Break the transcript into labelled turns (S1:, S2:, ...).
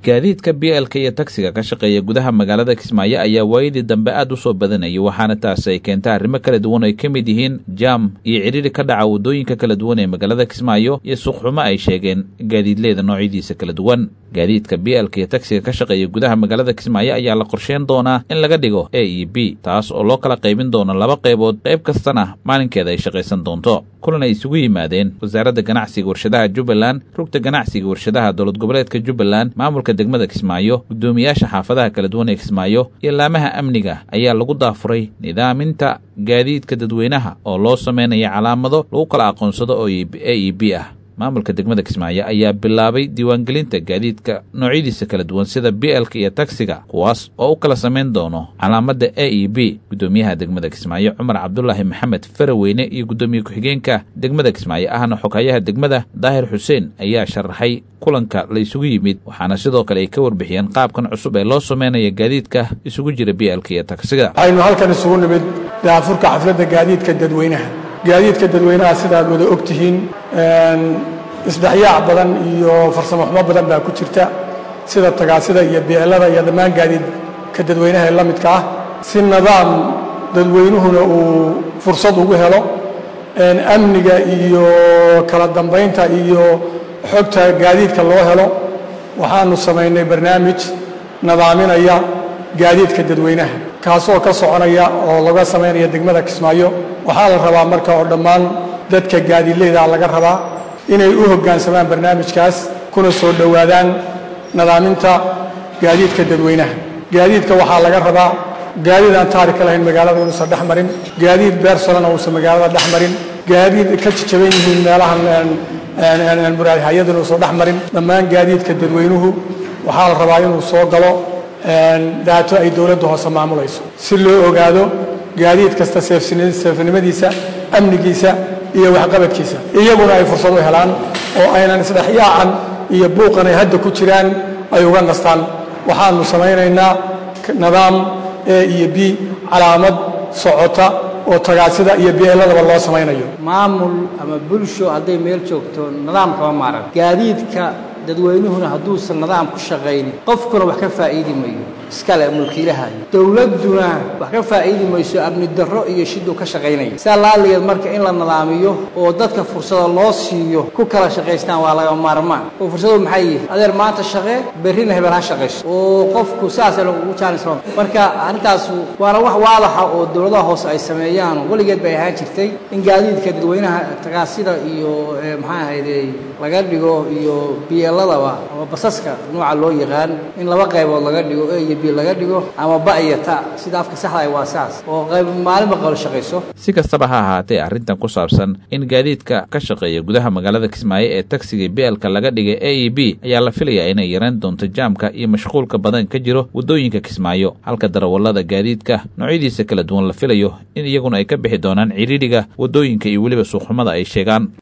S1: gaadiidka b lka iyo tagsiga ka shaqeeya gudaha magaalada kismaayo ayaa waayadii dambe aad u soo badanayay waxaana taasi ay keentay arrimo kala duwan ay ka mid yihiin jaam iyo cidhiri ka dhaca waddooyinka kala duwan ee magaalada kismaayo iyo suuqxumo ay sheegeen gaadiidleeda noocyadiisa kala duwan gaadiidka b lka iyo tagsiga ka shaqeeya gudaha magaalada kismaayo ayaa la qorsheyn doonaa in laga dhigo a e b taas oo loo kala qaybin doono laba qaybood qayb kastana maalinkeeda ay shaqaysan doonto kulan ay isugu yimaadeen wasaaradda ganacsiga warshadaha jubbaland rugta ganacsiga warshadaha dowlad goboleedka jubbaland maamulka degmada kismaayo guddoomiyaasha xaafadaha kala duwan ee kismaayo iyo laamaha amniga ayaa lagu daafuray nidaaminta gaadiidka dadweynaha oo loo sameynaya calaamado lagu kala aqoonsado oo a e b ah maamulka degmada kismaayo ayaa bilaabay diiwaangelinta gaadiidka noocyadiisa kala duwan sida b lka iyo tagsiga kuwaas oo u kala samayn doono calaamadda a e b guddoomiyaha degmada kismaayo cumar cabdulaahi maxamed faraweyne iyo guddoomiye ku-xigeenka degmada kismaayo ahna xoghayaha degmada daahir xuseen ayaa sharaxay kulanka la isugu yimid waxaana sidoo kale ay ka warbixiyeen qaabkan cusub ee loo sameynaya gaadiidka isugu jira b lka iyo tagsiga
S2: waxaynu halkan isugu nimid daafurka xafladda gaadiidka dadweynaha gaadiidka dadweynaha sidaad wada og tihiin isdhexyaac badan iyo farsamo xumo badan baa ku jirta sida tagaasida iyo beelada iyo dhammaan gaadiidka dadweynaha ee la midka ah si nidaam dadweynuhuna uu fursad ugu helo amniga iyo kala dambaynta iyo xogta gaadiidka loo helo waxaanu samaynay barnaamij nidaaminaya gaadiidka dadweynaha kaasoo ka soconaya oo laga samaynaya degmada kismaayo waxaa la rabaa marka oo dhammaan dadka gaadiidleyda laga rabaa inay u hoggaansamaan barnaamijkaas kuna soo dhowaadaan nidaaminta gaadiidka dadweynaha gaadiidka waxaa laga rabaa gaadiid aan taarika lahayn magaalada inuusan dhex marin gaadiid beersolana uusan magaalada dhex marin gaadiid ka jajaban yihiin meelahan muraadhayada inuusan dhex marin dhammaan gaadiidka dadweynuhu waxaa la rabaa inuu soo galo daato ay dowladda hoose maamulayso si loo ogaado gaadiid kasta seefnimadiisa amnigiisa iyo waxqabadkiisa iyaguna ay fursad u helaan oo aynan isdhexyaacan iyo buuqan ay hadda ku jiraan ay uga nastaan waxaanu samaynaynaa nidaam a iyo b calaamad socota oo tagaasida iyo beeladaba loo samaynayo
S3: maamul ama bulsho hadday meel joogto nidaamkama maaran gaadiidka dadweynuhuna hadduusan nidaam ku shaqaynin qofkuna wax ka faa'iidi mayo iskale mulkiilahayo dowladduna wax ka faa'iidi mayso amni darro iyo shiduu ka shaqaynaya saa laaligeed marka in la nidaamiyo oo dadka fursado loo siiyo ku kala shaqaystaan waa laga maarmaan oo fursadu maxay yihiin adeer maanta shaqee berrina hebel ha shaqayso oo qofku saasa lagugu jaanisro marka arrintaas waana wax waadaxa oo dowladaha hoose ay sameeyaan weligeed bay ahaan jirtay in gaadiidka dadweynaha tagaasida iyo maxaa ahayde laga dhigo iyo biyeeladaba ama basaska nooca loo yaqaan in laba qaybood laga dhigo a iyo b laga dhigo ama ba iyo ta sida afka saxda waa saas oo qayb maalinba qalo shaqayso
S1: si kastaba ha ahaatee arrintan ku saabsan in gaadiidka ka shaqeeya gudaha magaalada kismaayo ee tagsiga beelka laga dhigay a e b ayaa la filayaa inay yarayn doonto jaamka iyo mashquulka badan ka jiro waddooyinka kismaayo halka darawallada gaadiidka noocyadiisa kala duwan la filayo in iyaguna ay ka bixi doonaan cidhiidhiga waddooyinka iyo weliba suuqxumada ay sheegaan